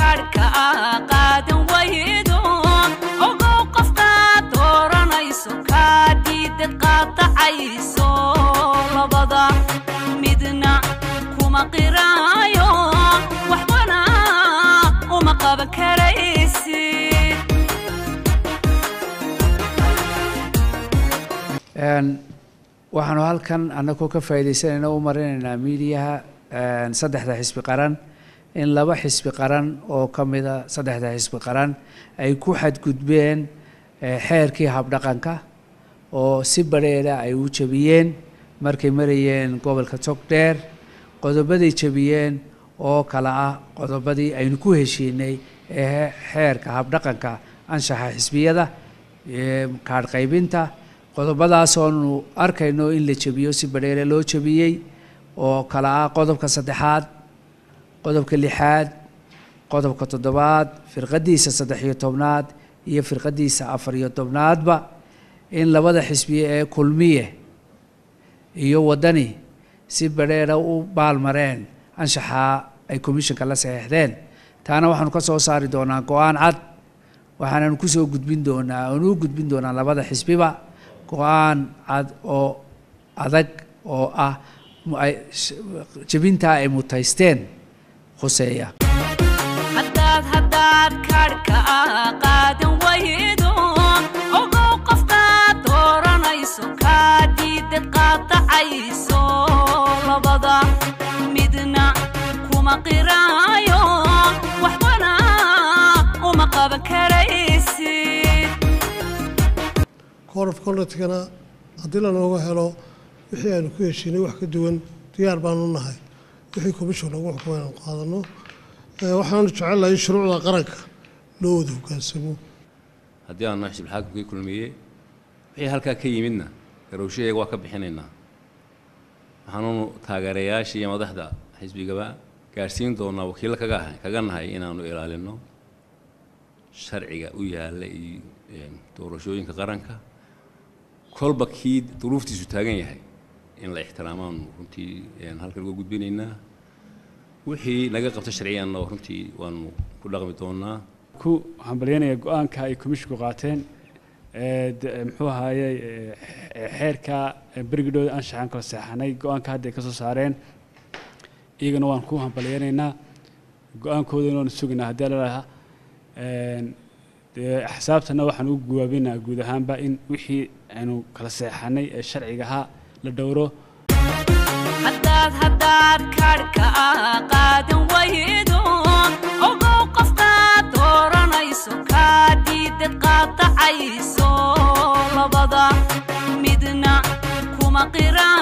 kaadhka qaadan waydo ogow qofkaad dooranayso kaa diidad qaadacayso labada midna kuma qiraayo waxbana uma qaban karaysid waxaanu halkan annagoo ka faa'iidaysanayna u marinaynaa miidiyaha saddexda xisbi qaran in laba xisbi qaran oo ka mida saddexda xisbi qaran ay ku xadgudbeen xeerkii habdhaqanka oo si badheera ay u jebiyeen markay marayeen gobolka togdheer qodobaday jebiyeen oo kale ah qodobadii aynu ku heshiinay ee xeerka habdhaqanka anshaxa xisbiyada kaadh qaybinta qodobadaasoonu arkayno in la jebiyo si badheere loo jebiyey oo kale ah qodobka saddexaad qodobka lixaad qodobka toddobaad firqadiisa saddex iyo tobnaad iyo firqadiisa afar iyo tobnaadba in labada xisbiye ee kulmiye iyo waddani si badheera u baalmareen anshaxaa ay commissionka la saxeexdeen taana waxaanu ka soo saari doonaa go-aan cad waxaananu kusoo gudbin doonaa oonu u gudbin doonaa labada xisbiba go-aan cad oo adag oo ah jebintaa ay mutaysteen khuseeya haddaad haddaad kaadhka qaadan waydo ogow qofkaad dooranayso kaa diidad qaadacayso labada midna kuma qiraayo waxbana uma qaban karaysid code of conductkana haddii lanooga helo wixii aynu ku heshiinay wax ka duwan diyaar baanu nahay wixii commission lagu xukumo inaan qaadano waxaanu jecelahay in shuruucda qaranka loo wada hogaansamo haddii aanu nahay xisbulxaakimkii kulmiye wixii halkaa ka yimidna garowshaheega waa ka bixinaynaa waxaanunu taageerayaashii iyo madaxda xisbigaba gaadhsiin doonaa wakiillo kaga ahay kaga nahay inaanu ilaalino sharciga u yaalla iyo doorashooyinka qaranka kolba kii duruuftiisu taagan yahay in la ixtiraamaanu runtii halkan uga gudbinaynaa wixii naga qabta sharciyanna runtii waanu ku dhaqmi doonaa ku hambalyaynaya go-aanka ay komishinku qaateen muxuu ahaaye xeerka berigidhooda anshaxaan kala seexanay go-aanka hadda ay ka soo saareen iyagana waan ku hambalyaynaynaa go-aankoodana waanu sugaynaa haddii lalaha dee axsaabtana waxaan u guwaabinaa guud ahaanba in wixii aynu kala seexanay ee sharciga ahaa la dhowro haddaad haddaad kaadhka qaadan waydo ogow qofkaad dooranayso kaa diidad qaadacayso labada midna kuma qiraan